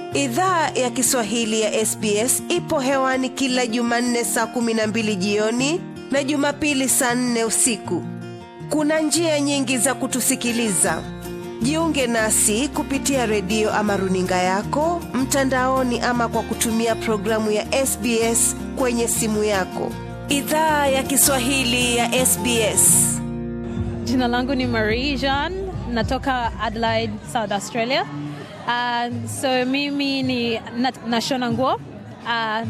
Idhaa ya Kiswahili ya SBS ipo hewani kila Jumanne saa kumi na mbili jioni na Jumapili saa nne usiku. Kuna njia nyingi za kutusikiliza. Jiunge nasi kupitia redio ama runinga yako mtandaoni, ama kwa kutumia programu ya SBS kwenye simu yako. Idhaa ya Kiswahili ya SBS. Jina langu ni Marie Jean, natoka Adelaide, South Australia. Uh, so mimi ni na, nashona nguo uh,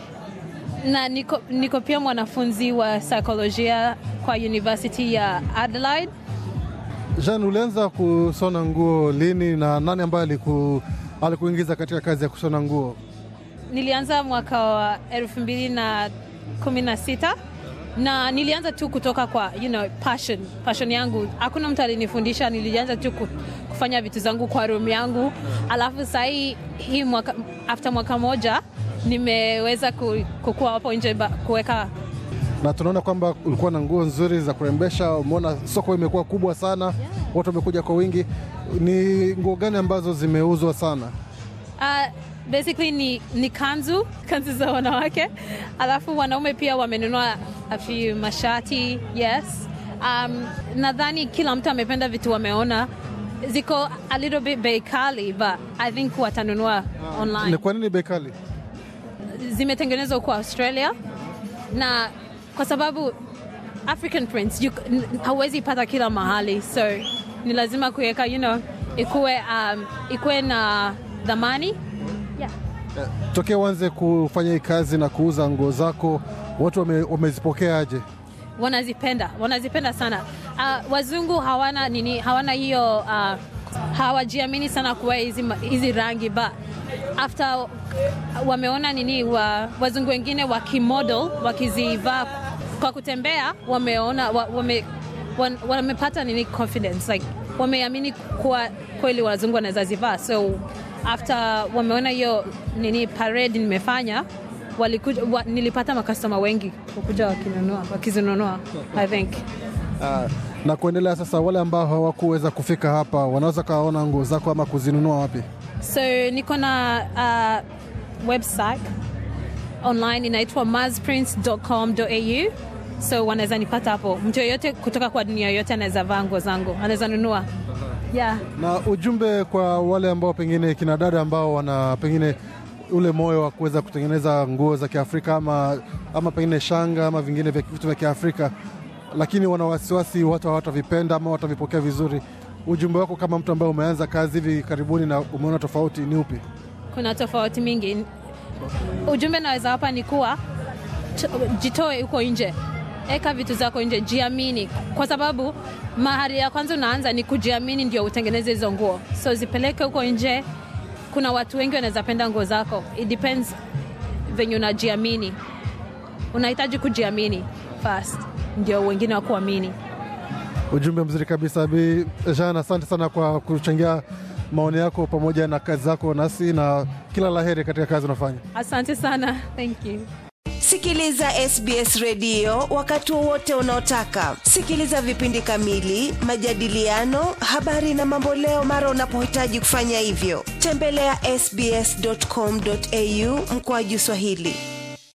na niko, niko pia mwanafunzi wa saikolojia kwa University ya Adelaide. Jean, ulianza kusona nguo lini na nani ambaye aliku, alikuingiza katika kazi ya kushona nguo? Nilianza mwaka wa elfu mbili na kumi na sita na nilianza tu kutoka kwa you know, passion, passion yangu. Hakuna mtu alinifundisha, nilianza tu kufanya vitu zangu kwa room yangu, alafu sahii hii mwaka, after mwaka moja nimeweza kukua hapo nje kuweka na tunaona kwamba ulikuwa na nguo nzuri za kurembesha. Umeona soko imekuwa kubwa sana, yeah. Watu wamekuja kwa wingi. Ni nguo gani ambazo zimeuzwa sana? Uh, basically ni, ni kanzu kanzu za wanawake, alafu wanaume pia wamenunua a few mashati yes. Um, nadhani kila mtu amependa vitu wameona ziko a little bit bei kali but I think watanunua online. Ni kwa nini bei kali? Zimetengenezwa kwa Australia na kwa sababu African prints hauwezi pata kila mahali, so ni lazima kuweka you know, ikuwe, um, ikuwe na dhamani yeah. Tokea uanze kufanya hii kazi na kuuza nguo zako, watu wame, wamezipokea aje? Wanazipenda, wanazipenda sana. Uh, wazungu hawana nini, hawana hiyo uh, hawajiamini sana kuwa hizi, hizi rangi but after wameona nini wa, wazungu wengine wakimodel wakizivaa kwa kutembea, wameona wame, wamepata nini confidence like wameamini kuwa kweli wazungu wanaweza zivaa, so after wameona hiyo nini parade nimefanya walikuja, wa, nilipata makastoma wengi kukuja wakinunua wakizinunua I think uh, na kuendelea sasa, wale ambao hawakuweza kufika hapa wanaweza kaona nguo zako ama kuzinunua wapi? So niko na uh, website online inaitwa mazprince.com.au, so wanaweza nipata hapo. Mtu yoyote kutoka kwa dunia yoyote anaweza vaa nguo zangu, anaweza nunua. Yeah. Na ujumbe kwa wale ambao pengine kina dada ambao wana pengine ule moyo wa kuweza kutengeneza nguo za Kiafrika ama, ama pengine shanga ama vingine vitu vya Kiafrika, lakini wana wasiwasi watu hawatavipenda ama watavipokea vizuri ujumbe wako kama mtu ambaye umeanza kazi hivi karibuni na umeona tofauti ni upi? Kuna tofauti mingi. Ujumbe naweza hapa ni kuwa jitoe huko nje, eka vitu zako nje, jiamini, kwa sababu mahali ya kwanza unaanza ni kujiamini, ndio utengeneze hizo nguo, so zipeleke huko nje. Kuna watu wengi wanaweza penda nguo zako, it depends venye unajiamini. Unahitaji kujiamini first, ndio wengine wakuamini. Ujumbe mzuri kabisa Bi Jean, asante sana kwa kuchangia maoni yako pamoja na kazi zako nasi, na kila la heri katika kazi unafanya. Asante sana, thank you. Sikiliza SBS redio wakati wowote unaotaka. Sikiliza vipindi kamili, majadiliano, habari na mamboleo mara unapohitaji kufanya hivyo. Tembelea ya sbs.com.au mkoaju Swahili.